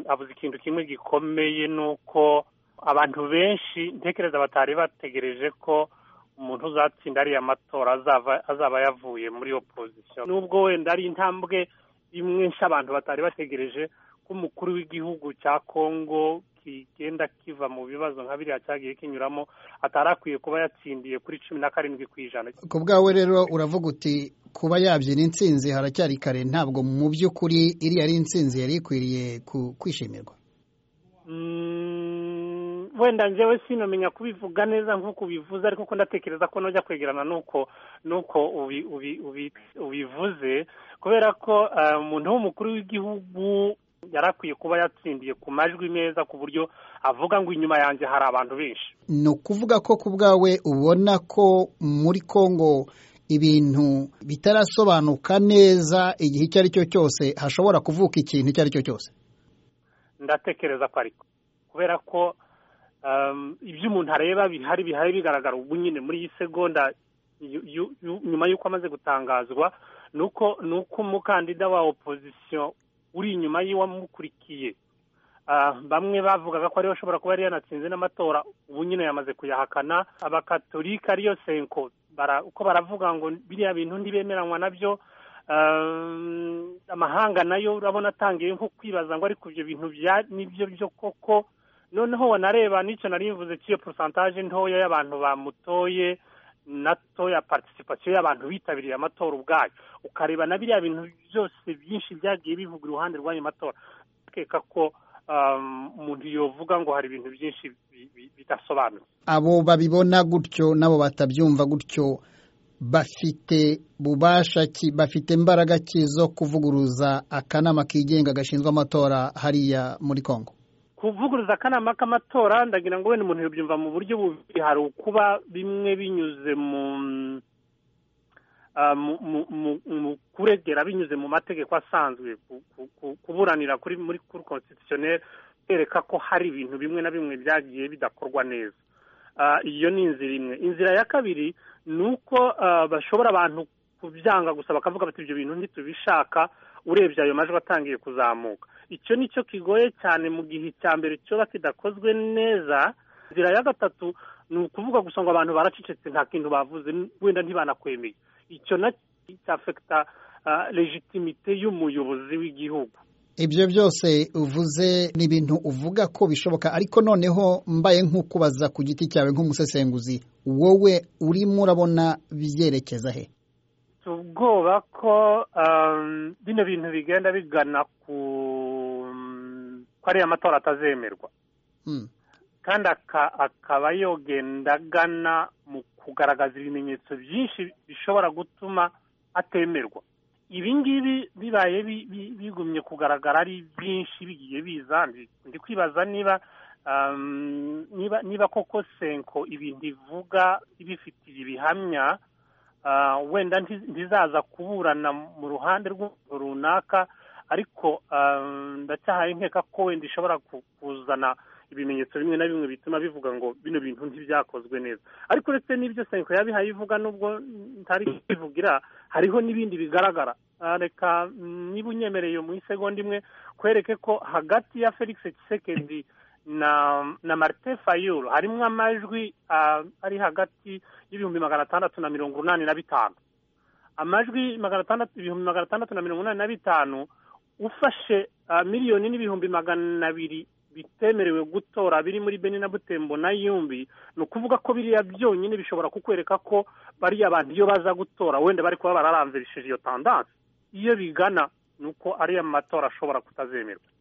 avuze ikintu kimwe gikomeye ni uko abantu benshi ntekereza batari bategereje ko umuntu uzatsinda ariya matora azaba yavuye muri iyo pozisiyo nubwo wenda ari intambwe imwe nshya abantu batari bategereje ko umukuru w'igihugu cya kongo kigenda kiva mu bibazo nka biriya cyagiye kinyuramo atari akwiye kuba yatsindiye kuri cumi na karindwi ku ijana ku bwawe rero uravuga uti kuba yabyina insinzi haracyari kare ntabwo mu by'ukuri iriya ari insinzi yari ikwiriye kwishimirwa wenda njyewe sinamenya kubivuga neza nk'uko ubivuze ariko ko ndatekereza ko nujya kwegerana n'uko n'uko ubivuze kubera ko umuntu w'umukuru w'igihugu yari akwiye kuba yatsindiye ku majwi meza ku buryo avuga ngo inyuma yanjye hari abantu benshi ni ukuvuga ko ku bwawe ubona ko muri congo ibintu bitarasobanuka neza igihe icyo ari cyo cyose hashobora kuvuka ikintu icyo ari cyo cyose ndatekereza ko ariko kubera ko ibyo umuntu areba bihari bihari bigaragara ubu nyine muri iyi segonda nyuma y'uko amaze gutangazwa ni uko umukandida wa opozisiyo uri inyuma y'uwamukurikiye bamwe bavugaga ko ariwe ashobora kuba yari yanatsinze n'amatora ubu nyine yamaze kuyahakana abakatolika ariyo senko uko baravuga ngo biriya bintu ntibemeranywa nabyo amahanga nayo urabona atangiye nko kwibaza ngo ariko ibyo bintu nibyo byo koko noneho wanareba n'icyo nari mvuze cy'iyo porosantaje ntoya y'abantu bamutoye nato ya participation y'abantu bitabiriye amatora ubwayo ukareba na biriya bintu byose byinshi byagiye bivuga iruhande rw'ayo matora akeka ko umuntu yovuga ngo hari ibintu byinshi bidasobanutse abo babibona gutyo n'abo batabyumva gutyo bafite bubasha ki bafite imbaraga ki zo kuvuguruza akanama kigenga gashinzwe amatora hariya muri congo kuvuguruza akanama k'amatora ndagira ngo wenda umuntu yabyumva mu buryo bubiri hari ukuba bimwe binyuze mu kuregera binyuze mu mategeko asanzwe kuburanira kuri muri kuri constitutionnel bereka ko hari ibintu bimwe na bimwe byagiye bidakorwa neza iyo ni inzira imwe inzira ya kabiri ni uko bashobora abantu kubyanga gusa bakavuga bati ibyo bintu ntitubishaka urebye ayo majwi atangiye kuzamuka icyo ni cyo kigoye cyane mu gihe cya mbere kiba kidakozwe neza inzira ya gatatu ni ukuvuga gusa ngo abantu baracecetse nta kintu bavuze wenda ntibanakwemeye icyo nacyo cyafekita legitimite y'umuyobozi w'igihugu ibyo byose uvuze ni ibintu uvuga ko bishoboka ariko noneho mbaye nk'ukubaza ku giti cyawe nk'umusesenguzi wowe urimo urabona byerekeza he ubwoba ko bino bintu bigenda bigana ku ko ariya matora atazemerwa kandi akaba yogenda agana mu kugaragaza ibimenyetso byinshi bishobora gutuma atemerwa ibi ngibi bibaye bigumye kugaragara ari byinshi bigiye biza ndi kwibaza niba niba koko senko ibintu ivuga ibifitiye ibihamya wenda ntizaza kuburana mu ruhande runaka ariko ndacyahaye nkeka ko wenda ishobora kuzana ibimenyetso bimwe na bimwe bituma bivuga ngo bino bintu ntibyakozwe neza ariko uretse n'ibyo senko yabihaye ivuga nubwo ntari kubivugira hariho n'ibindi bigaragara reka niba unyemereye mu isegonda imwe kwereke ko hagati ya felix kisekendi na na marite fayulu harimo amajwi ari hagati y'ibihumbi magana atandatu na mirongo inani na bitanu amajwi magana atandatu ibihumbi magana atandatu na mirongo inani na bitanu ufashe miliyoni n'ibihumbi magana abiri bitemerewe gutora biri muri beni na butembo na yumbi ni ukuvuga ko biriya byonyine bishobora kukwereka ko bariya bantu iyo baza gutora wenda bari kuba bararanzirishije iyo tandanse iyo bigana ni uko ariya matora ashobora kutazemerwa